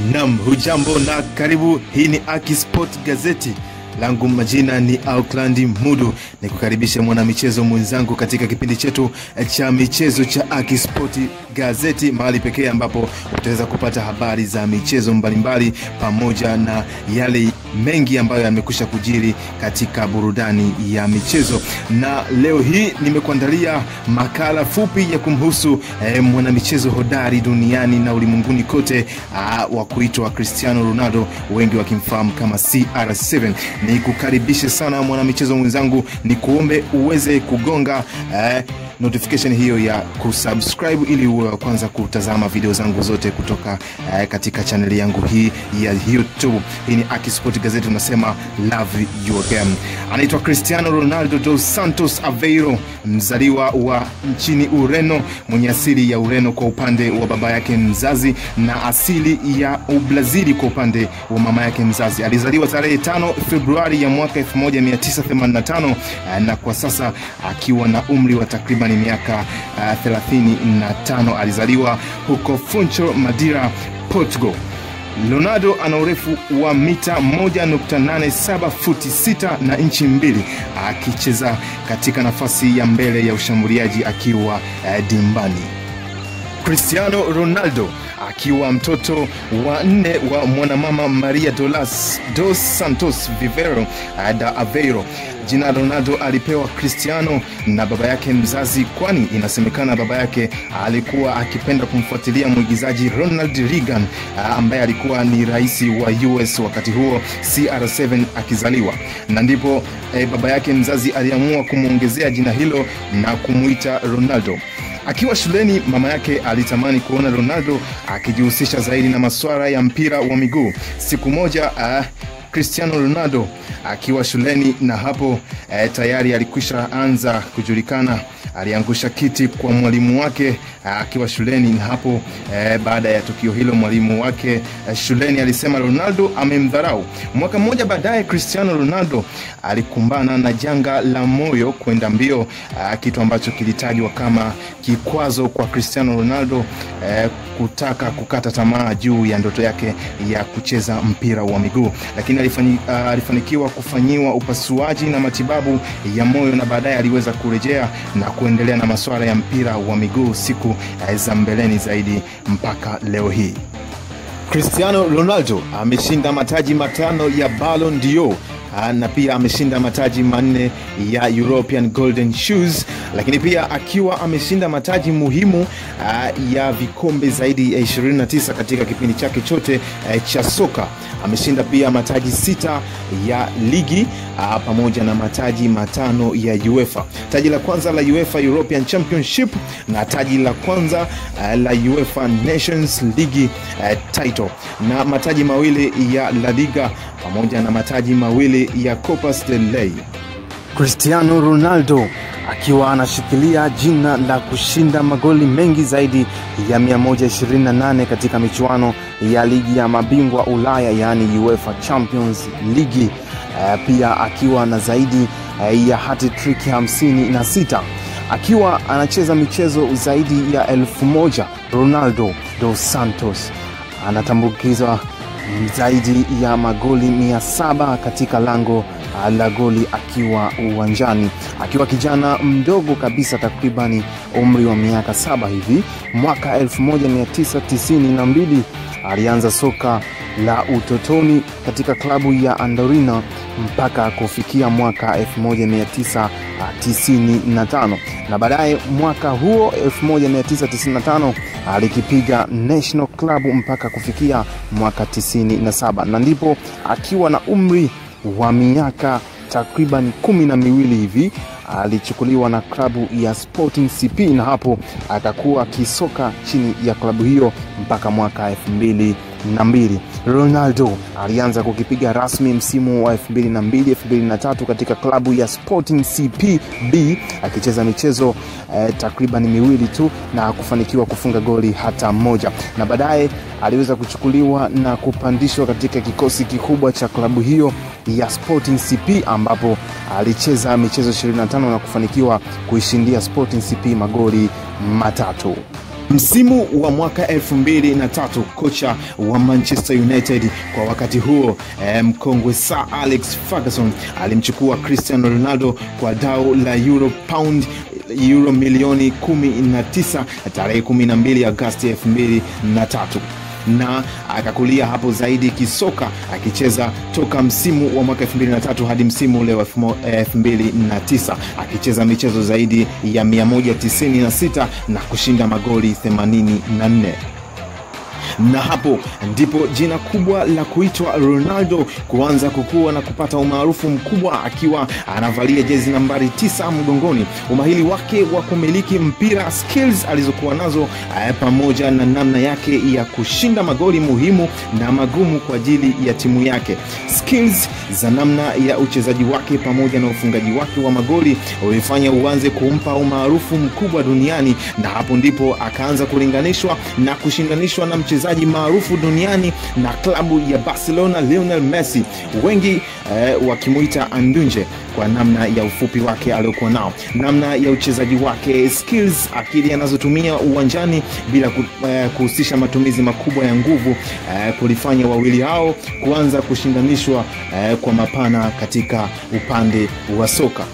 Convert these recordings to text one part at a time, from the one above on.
Nam, hujambo na karibu. Hii ni Aki Sport Gazeti langu majina ni Auckland Mudu, ni kukaribisha mwanamichezo mwenzangu katika kipindi chetu cha michezo cha Aki Sport Gazeti, mahali pekee ambapo utaweza kupata habari za michezo mbalimbali pamoja na yale mengi ambayo yamekwisha kujiri katika burudani ya michezo. Na leo hii nimekuandalia makala fupi ya kumhusu eh, mwanamichezo hodari duniani na ulimwenguni kote ah, wa kuitwa Cristiano Ronaldo, wengi wakimfahamu kama CR7 ni kukaribishe sana mwanamichezo mwenzangu, ni kuombe uweze kugonga eh, notification hiyo ya kusubscribe ili uwe wa kwanza kutazama video zangu zote kutoka eh, katika chaneli yangu hii ya YouTube. Hii ni Aki Sport Gazeti, unasema love your game. Anaitwa Cristiano Ronaldo dos Santos Aveiro, mzaliwa wa nchini Ureno, mwenye asili ya Ureno kwa upande wa baba yake mzazi na asili ya Ubrazili kwa upande wa mama yake mzazi. Alizaliwa tarehe 5 Februari ya mwaka 1985 eh, na kwa sasa akiwa na umri wa takriban miaka uh, 35. Alizaliwa huko Funchal, Madeira, Portugal. Ronaldo ana urefu wa mita 1.87 futi 6 na inchi mbili, akicheza katika nafasi ya mbele ya ushambuliaji akiwa uh, dimbani. Cristiano Ronaldo akiwa mtoto wa nne wa mwanamama Maria Dolas, dos Santos Vivero da Aveiro. Jina Ronaldo alipewa Cristiano na baba yake mzazi, kwani inasemekana baba yake alikuwa akipenda kumfuatilia mwigizaji Ronald Reagan ambaye alikuwa ni rais wa US wakati huo CR7 akizaliwa, na ndipo eh, baba yake mzazi aliamua kumwongezea jina hilo na kumuita Ronaldo. Akiwa shuleni mama yake alitamani kuona Ronaldo akijihusisha zaidi na masuala ya mpira wa miguu. Siku moja uh, Cristiano Ronaldo akiwa shuleni na hapo eh, tayari alikwisha anza kujulikana. Aliangusha kiti kwa mwalimu wake eh, akiwa shuleni na hapo eh, baada ya tukio hilo mwalimu wake eh, shuleni alisema Ronaldo amemdharau. Mwaka mmoja baadaye Cristiano Ronaldo alikumbana na janga la moyo kwenda mbio eh, kitu ambacho kilitajwa kama kikwazo kwa Cristiano Ronaldo eh, kutaka kukata tamaa juu ya ndoto yake ya kucheza mpira wa miguu, lakini alifani, uh, alifanikiwa kufanyiwa upasuaji na matibabu ya moyo na baadaye aliweza kurejea na kuendelea na masuala ya mpira wa miguu siku uh, za mbeleni zaidi mpaka leo hii. Cristiano Ronaldo ameshinda mataji matano ya Ballon d'Or na pia ameshinda mataji manne ya European Golden Shoes, lakini pia akiwa ameshinda mataji muhimu uh, ya vikombe zaidi ya 29 katika kipindi chake chote uh, cha soka. Ameshinda pia mataji sita ya ligi uh, pamoja na mataji matano ya UEFA. Taji la kwanza la UEFA European Championship na taji la kwanza uh, la UEFA Nations League uh, title na mataji mawili ya La Liga pamoja na mataji mawili ya Copa del Rey. Cristiano Ronaldo akiwa anashikilia jina la kushinda magoli mengi zaidi ya 128 katika michuano ya ligi ya mabingwa Ulaya yaani UEFA Champions League. Uh, pia akiwa na zaidi uh, ya hat-trick 56 akiwa anacheza michezo zaidi ya elfu moja. Ronaldo dos Santos anatambukizwa zaidi ya magoli mia saba katika lango la goli akiwa uwanjani akiwa kijana mdogo kabisa takribani umri wa miaka saba hivi mwaka 1992 alianza soka la utotoni katika klabu ya andorina mpaka kufikia mwaka 1995 na baadaye mwaka huo 1995 alikipiga national club mpaka kufikia mwaka 97 na ndipo akiwa na umri wa miaka takriban kumi na miwili hivi alichukuliwa na klabu ya Sporting CP na hapo akakuwa akisoka chini ya klabu hiyo mpaka mwaka elfu mbili na mbili. Ronaldo alianza kukipiga rasmi msimu wa 2002 2003 katika klabu ya Sporting CP B akicheza michezo eh, takriban miwili tu na kufanikiwa kufunga goli hata moja, na baadaye aliweza kuchukuliwa na kupandishwa katika kikosi kikubwa cha klabu hiyo ya Sporting CP ambapo alicheza michezo 25 na kufanikiwa kuishindia Sporting CP magoli matatu. Msimu wa mwaka 2003 kocha wa Manchester United kwa wakati huo eh, mkongwe Sir Alex Ferguson alimchukua Cristiano Ronaldo kwa dau la euro pound euro milioni 19 tarehe 12 Agosti 2003 na akakulia hapo zaidi kisoka akicheza toka msimu wa mwaka 2003 hadi msimu ule wa 2009 akicheza michezo zaidi ya 196 na kushinda magoli 84 na hapo ndipo jina kubwa la kuitwa Ronaldo kuanza kukua na kupata umaarufu mkubwa akiwa anavalia jezi nambari tisa mgongoni. Umahili wake wa kumiliki mpira, skills alizokuwa nazo pamoja na namna yake ya kushinda magoli muhimu na magumu kwa ajili ya timu yake, skills za namna ya uchezaji wake pamoja na ufungaji wake wa magoli ulifanya uanze kumpa umaarufu mkubwa duniani, na hapo ndipo akaanza kulinganishwa na kushindanishwa na mchezaji maarufu duniani na klabu ya Barcelona Lionel Messi, wengi eh, wakimuita Andunje kwa namna ya ufupi wake aliokuwa nao, namna ya uchezaji wake, skills, akili anazotumia uwanjani bila kuhusisha matumizi makubwa ya nguvu eh, kulifanya wawili hao kuanza kushindanishwa eh, kwa mapana katika upande wa soka.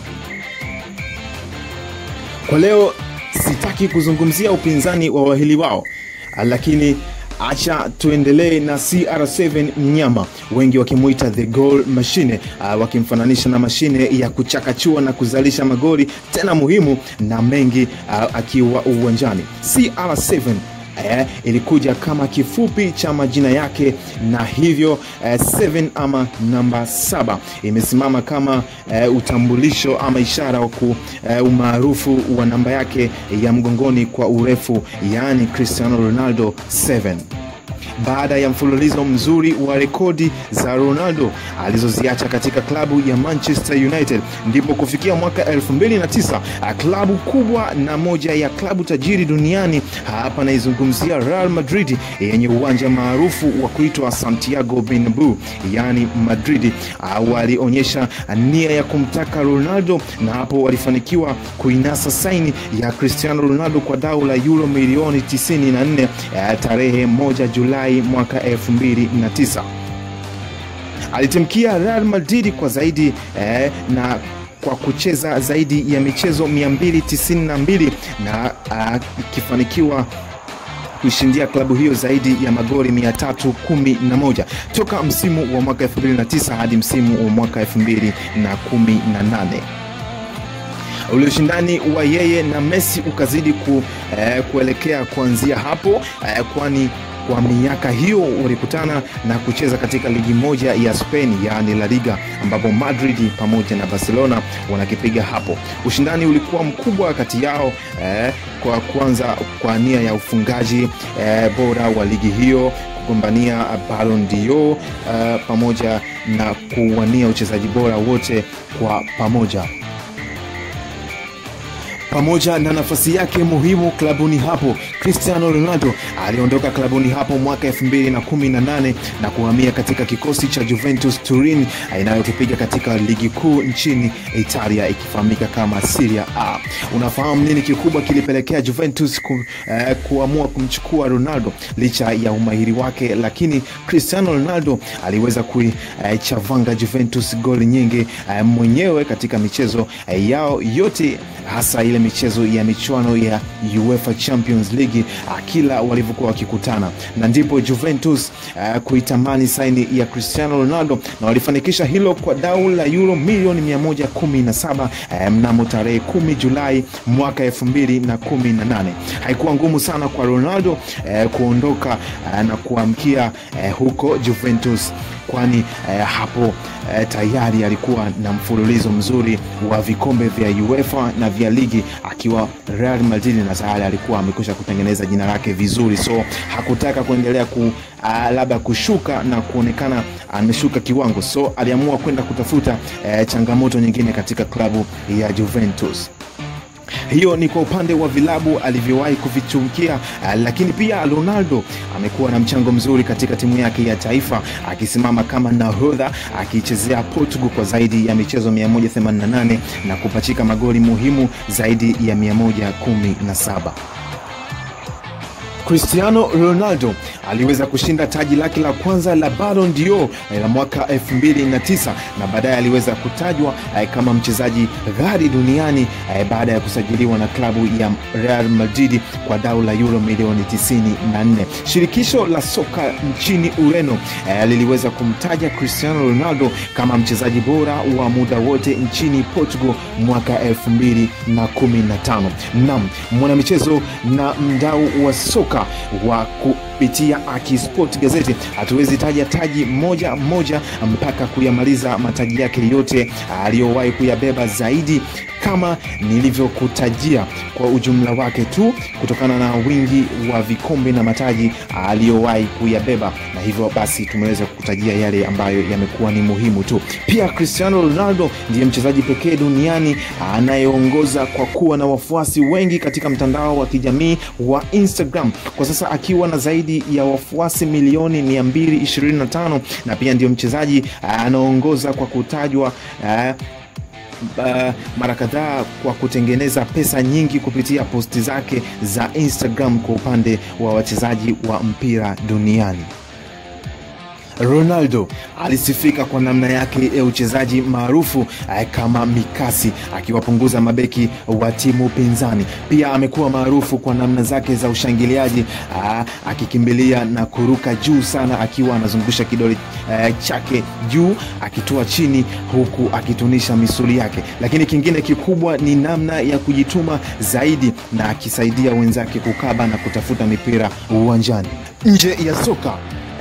Kwa leo sitaki kuzungumzia upinzani wa wawili wao, lakini acha tuendelee na CR7 mnyama, wengi wakimwita the goal machine, uh, wakimfananisha na mashine ya kuchakachua na kuzalisha magoli tena muhimu na mengi uh, akiwa uwanjani. CR7 Eh, ilikuja kama kifupi cha majina yake na hivyo eh, 7 ama namba saba imesimama kama eh, utambulisho ama ishara wa eh, umaarufu wa namba yake ya mgongoni kwa urefu, yaani Cristiano Ronaldo 7 baada ya mfululizo mzuri wa rekodi za Ronaldo alizoziacha katika klabu ya Manchester United, ndipo kufikia mwaka 2009 klabu kubwa na moja ya klabu tajiri duniani, hapa naizungumzia Real Madrid yenye uwanja maarufu wa kuitwa Santiago Bernabeu, yaani Madrid, walionyesha nia ya kumtaka Ronaldo na hapo walifanikiwa kuinasa saini ya Cristiano Ronaldo kwa dau la euro milioni 94 tarehe 1 Julai mwaka 2009. Alitimkia Real Madrid kwa zaidi eh, na kwa kucheza zaidi ya michezo 292 na ikifanikiwa uh, kuishindia klabu hiyo zaidi ya magoli 311 toka msimu wa mwaka 2009 hadi msimu wa mwaka 2018 ule ushindani wa yeye na Messi ukazidi ku, eh, kuelekea kuanzia hapo eh, kwani kwa miaka hiyo walikutana na kucheza katika ligi moja ya Spain yaani La Liga, ambapo Madrid pamoja na Barcelona wanakipiga hapo. Ushindani ulikuwa mkubwa kati yao eh, kwa kwanza kwa nia ya ufungaji eh, bora wa ligi hiyo kugombania Ballon d'Or eh, pamoja na kuwania uchezaji bora wote kwa pamoja pamoja na nafasi yake muhimu klabuni hapo. Cristiano Ronaldo aliondoka klabuni hapo mwaka 2018 na kuhamia katika kikosi cha Juventus Turin inayokipiga katika ligi kuu nchini Italia ikifahamika kama Serie A. Unafahamu nini kikubwa kilipelekea Juventus ku, eh, kuamua kumchukua Ronaldo licha ya umahiri wake, lakini Cristiano Ronaldo aliweza kuichavanga eh, Juventus goli nyingi eh, mwenyewe katika michezo eh, yao yote hasa ile michezo ya michuano ya UEFA Champions League kila walivyokuwa wakikutana, na ndipo Juventus uh, kuitamani saini ya Cristiano Ronaldo na walifanikisha hilo kwa dau la euro milioni 117 uh, mnamo tarehe 10 Julai mwaka 2018. Haikuwa ngumu sana kwa Ronaldo uh, kuondoka uh, na kuamkia uh, huko Juventus kwani eh, hapo eh, tayari alikuwa na mfululizo mzuri wa vikombe vya UEFA na vya ligi akiwa Real Madrid, na tayari alikuwa amekwisha kutengeneza jina lake vizuri, so hakutaka kuendelea ku uh, labda kushuka na kuonekana ameshuka kiwango, so aliamua kwenda kutafuta eh, changamoto nyingine katika klabu ya Juventus. Hiyo ni kwa upande wa vilabu alivyowahi kuvichukia, uh, lakini pia Ronaldo amekuwa na mchango mzuri katika timu yake ya taifa akisimama kama nahodha akichezea Portugal kwa zaidi ya michezo 188 na kupachika magoli muhimu zaidi ya 117. Cristiano Ronaldo aliweza kushinda taji lake la kwanza la Ballon d'Or la mwaka 2009 na baadaye aliweza kutajwa eh, kama mchezaji ghali duniani eh, baada ya kusajiliwa na klabu ya Real Madrid kwa dau la euro milioni 94. Shirikisho la soka nchini Ureno eh, liliweza kumtaja Cristiano Ronaldo kama mchezaji bora wa muda wote nchini Portugal mwaka 2015. Naam, mwanamichezo na mdau wa soka wa kupitia Akisport gazeti, hatuwezi taja taji moja moja mpaka kuyamaliza mataji yake yote aliyowahi kuyabeba zaidi kama nilivyokutajia kwa ujumla wake tu kutokana na wingi wa vikombe na mataji aliyowahi kuyabeba, na hivyo basi tumeweza kukutajia yale ambayo yamekuwa ni muhimu tu. Pia Cristiano Ronaldo ndiye mchezaji pekee duniani anayeongoza kwa kuwa na wafuasi wengi katika mtandao wa kijamii wa Instagram kwa sasa akiwa na zaidi ya wafuasi milioni 225 na pia ndio mchezaji anaongoza kwa kutajwa uh, Uh, mara kadhaa kwa kutengeneza pesa nyingi kupitia posti zake za Instagram kwa upande wa wachezaji wa mpira duniani. Ronaldo alisifika kwa namna yake ya uchezaji maarufu kama mikasi, akiwapunguza mabeki wa timu pinzani. Pia amekuwa maarufu kwa namna zake za ushangiliaji, akikimbilia na kuruka juu sana, akiwa anazungusha kidole chake juu akitua chini, huku akitunisha misuli yake. Lakini kingine kikubwa ni namna ya kujituma zaidi, na akisaidia wenzake kukaba na kutafuta mipira uwanjani. Nje ya soka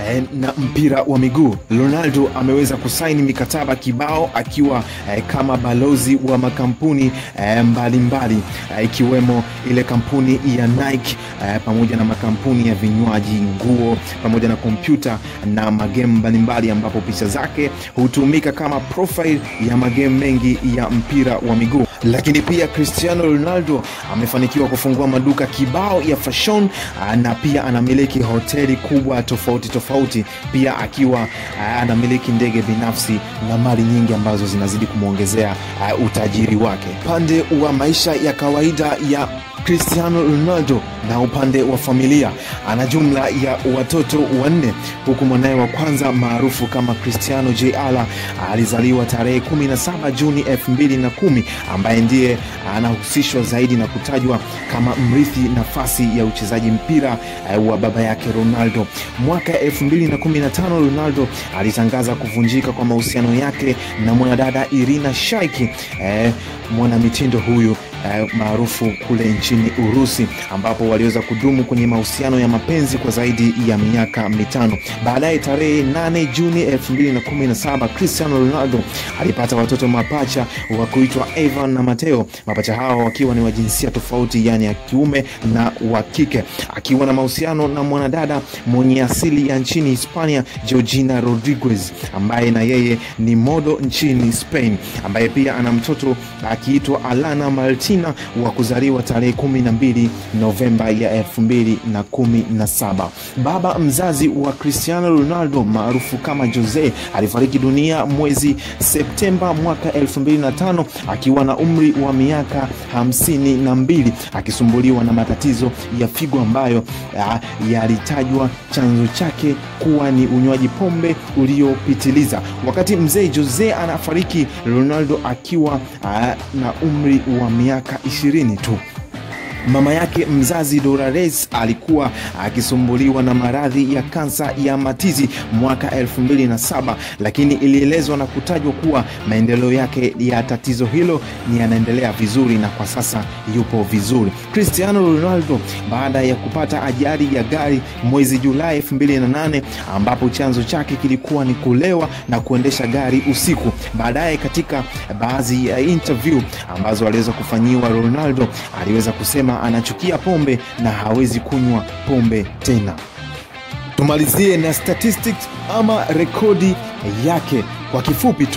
na mpira wa miguu Ronaldo ameweza kusaini mikataba kibao akiwa eh, kama balozi wa makampuni mbalimbali eh, ikiwemo eh, ile kampuni ya Nike eh, pamoja na makampuni ya vinywaji, nguo pamoja na kompyuta na magemu mbalimbali, ambapo picha zake hutumika kama profile ya magemu mengi ya mpira wa miguu. Lakini pia Cristiano Ronaldo amefanikiwa kufungua maduka kibao ya fashion na pia anamiliki hoteli kubwa tofauti tofauti, pia akiwa anamiliki ndege binafsi na mali nyingi ambazo zinazidi kumwongezea utajiri wake. Upande wa maisha ya kawaida ya Cristiano Ronaldo na upande wa familia ana jumla ya watoto wanne, huku mwanaye wa kwanza maarufu kama Cristiano Jr alizaliwa tarehe 17 Juni 2010 ambaye ndiye anahusishwa zaidi na kutajwa kama mrithi nafasi ya uchezaji mpira wa baba yake Ronaldo. Mwaka 2015 Ronaldo alitangaza kuvunjika kwa mahusiano yake na mwanadada Irina Shayk, eh, mwanamitindo huyu eh, maarufu kule nchini Urusi ambapo waliweza kudumu kwenye mahusiano ya mapenzi kwa zaidi ya miaka mitano. Baadaye tarehe 8 Juni 2017 Cristiano Ronaldo alipata watoto mapacha wa kuitwa Evan na Mateo, mapacha hao wakiwa ni wa jinsia tofauti, yani ya kiume na wa kike, akiwa na mahusiano na mwanadada mwenye asili ya nchini Hispania Georgina Rodriguez, ambaye na yeye ni modo nchini Spain, ambaye pia ana mtoto akiitwa Alana Martina wa kuzaliwa tarehe 12 Novemba ya 2017. Baba mzazi wa Cristiano Ronaldo maarufu kama Jose alifariki dunia mwezi Septemba mwaka 2005 akiwa na umri wa miaka hamsini na mbili akisumbuliwa na matatizo ya figo ambayo yalitajwa chanzo chake kuwa ni unywaji pombe uliopitiliza. Wakati mzee Jose anafariki, Ronaldo akiwa a, na umri wa miaka ishirini tu. Mama yake mzazi Dolores alikuwa akisumbuliwa na maradhi ya kansa ya matiti mwaka 2007, lakini ilielezwa na kutajwa kuwa maendeleo yake ya tatizo hilo ni yanaendelea vizuri na kwa sasa yupo vizuri. Cristiano Ronaldo baada ya kupata ajali ya gari mwezi Julai 2008, ambapo chanzo chake kilikuwa ni kulewa na kuendesha gari usiku. Baadaye katika baadhi ya interview ambazo aliweza kufanyiwa, Ronaldo aliweza kusema anachukia pombe na hawezi kunywa pombe tena. Tumalizie na statistics ama rekodi yake kwa kifupi tu.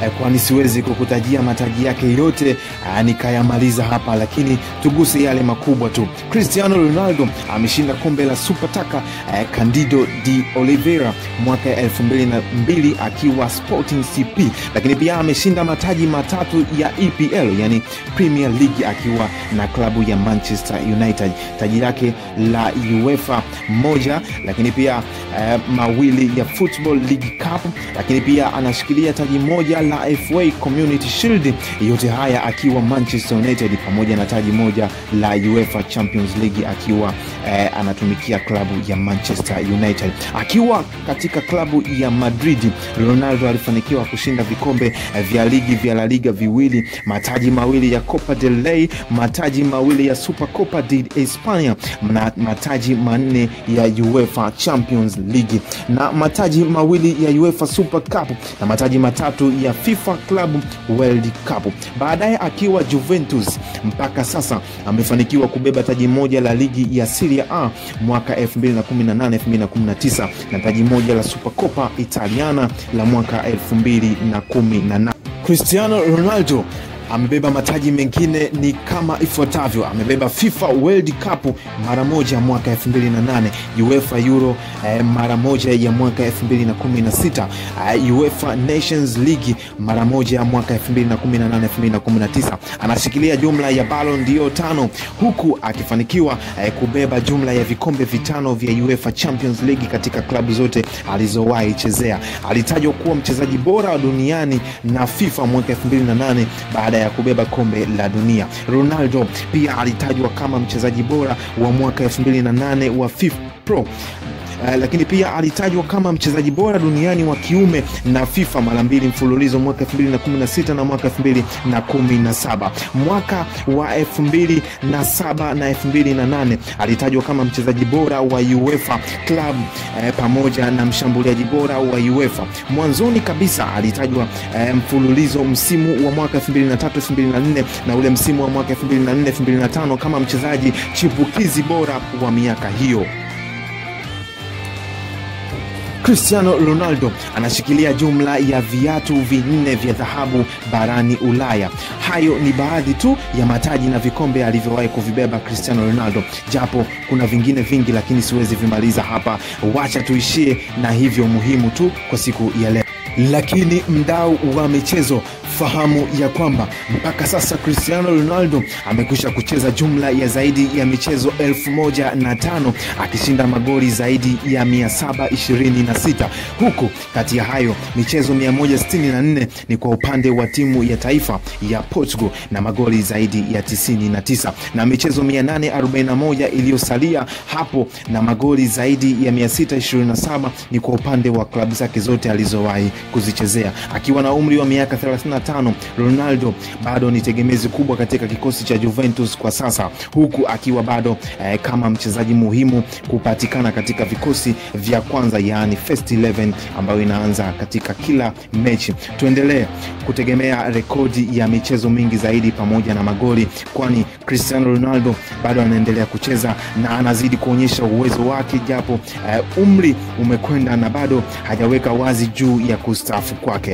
eh, kwani siwezi kukutajia mataji yake yote eh, nikayamaliza hapa, lakini tuguse yale makubwa tu. Cristiano Ronaldo ameshinda kombe la Super Taka eh, Candido de Oliveira mwaka 2002 akiwa Sporting CP, lakini pia ameshinda mataji matatu ya EPL yani Premier League akiwa na klabu ya Manchester United, taji lake la UEFA moja, lakini pia eh, mawili ya Football League Cup, lakini pia anashikilia taji moja la FA Community Shield, yote haya akiwa Manchester United, pamoja na taji moja la UEFA Champions League akiwa eh, anatumikia klabu ya Manchester United. Akiwa katika klabu ya Madrid, Ronaldo alifanikiwa kushinda vikombe eh, vya ligi vya La Liga viwili, mataji mawili ya Copa del Rey, mataji mawili ya Supercopa de Espana na mataji manne ya UEFA Champions League na mataji mawili ya UEFA Super Cup na mataji matatu ya FIFA Club World Cup. Baadaye akiwa Juventus mpaka sasa amefanikiwa kubeba taji moja la ligi ya Serie A mwaka 2018 2019 na taji moja la Supercoppa Italiana la mwaka 2018. Cristiano Ronaldo amebeba mataji mengine ni kama ifuatavyo: amebeba FIFA World Cup mara moja mwaka 2008, UEFA Euro eh, mara moja ya mwaka 2016, eh, UEFA Nations League mara moja mwaka 2018 2019. Anashikilia jumla ya Ballon d'Or tano huku akifanikiwa eh, kubeba jumla ya vikombe vitano vya UEFA Champions League katika klabu zote alizowahi chezea. Alitajwa kuwa mchezaji bora duniani na FIFA mwaka 2008 baada ya kubeba kombe la dunia. Ronaldo pia alitajwa kama mchezaji bora wa mwaka 2008 wa FIFA Pro. Uh, lakini pia alitajwa kama mchezaji bora duniani wa kiume na FIFA mara mbili mfululizo mwaka 2016 na mwaka 2017. Mwaka wa 2007 na 2008 alitajwa kama mchezaji bora wa UEFA Club eh, pamoja na mshambuliaji bora wa UEFA. Mwanzoni kabisa alitajwa eh, mfululizo msimu wa mwaka 2003 2004 na ule msimu wa mwaka 2004 2005 kama mchezaji chipukizi bora wa miaka hiyo. Cristiano Ronaldo anashikilia jumla ya viatu vinne vya dhahabu barani Ulaya. Hayo ni baadhi tu ya mataji na vikombe alivyowahi kuvibeba Cristiano Ronaldo, japo kuna vingine vingi, lakini siwezi vimaliza hapa. Wacha tuishie na hivyo muhimu tu kwa siku ya leo. Lakini mdau wa michezo, fahamu ya kwamba mpaka sasa Cristiano Ronaldo amekwisha kucheza jumla ya zaidi ya michezo elfu moja na tano akishinda magoli zaidi ya 726 huku kati ya hayo michezo 164 ni kwa upande wa timu ya taifa ya Portugal na magoli zaidi ya 99 na michezo 841 iliyosalia hapo na magoli zaidi ya 627 ni kwa upande wa klabu zake zote alizowahi kuzichezea. Akiwa na umri wa miaka 35, Ronaldo bado ni tegemezi kubwa katika kikosi cha Juventus kwa sasa, huku akiwa bado eh, kama mchezaji muhimu kupatikana katika vikosi vya kwanza, yaani first 11 ambayo inaanza katika kila mechi. Tuendelee kutegemea rekodi ya michezo mingi zaidi pamoja na magoli, kwani Cristiano Ronaldo bado anaendelea kucheza na anazidi kuonyesha uwezo wake, japo eh, umri umekwenda na bado hajaweka wazi juu ya kustaafu kwake.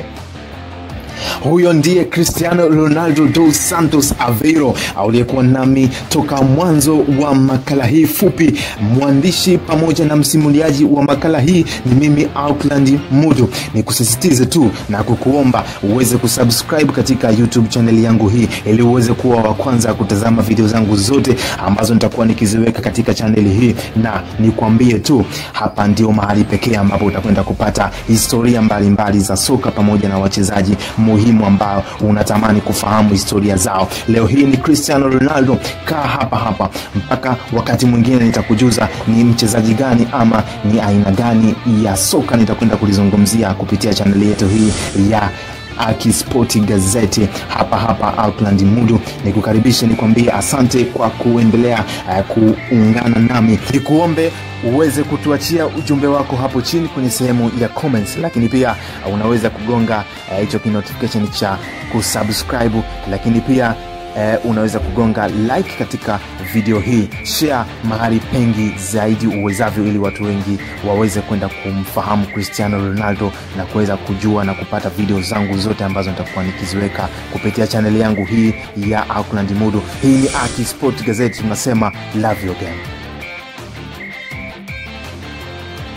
Huyo ndiye Cristiano Ronaldo dos Santos Aveiro aliyekuwa nami toka mwanzo wa makala hii fupi. Mwandishi pamoja na msimuliaji wa makala hii ni mimi Auckland Mudu. Ni kusisitize tu na kukuomba uweze kusubscribe katika YouTube channel yangu hii ili uweze kuwa wa kwanza kutazama video zangu zote ambazo nitakuwa nikiziweka katika chaneli hii, na nikwambie tu hapa ndio mahali pekee ambapo utakwenda kupata historia mbalimbali mbali za soka pamoja na wachezaji muhimu ambao unatamani kufahamu historia zao. Leo hii ni Cristiano Ronaldo. Kaa hapa hapa mpaka wakati mwingine nitakujuza ni mchezaji gani ama ni aina gani ya soka nitakwenda kulizungumzia kupitia chaneli yetu hii ya Akispoti Gazeti hapa hapa Auckland Mudu. Nikukaribishe nikwambie asante kwa kuendelea uh, kuungana nami, nikuombe uweze kutuachia ujumbe wako hapo chini kwenye sehemu ya comments, lakini pia uh, unaweza kugonga hicho uh, kinotification cha kusubscribe, lakini pia eh, unaweza kugonga like katika video hii share mahali pengi zaidi uwezavyo ili watu wengi waweze kwenda kumfahamu cristiano ronaldo na kuweza kujua na kupata video zangu zote ambazo nitakuwa nikiziweka kupitia chaneli yangu hii ya auckland mudu hii ni aki sport gazeti tunasema love your game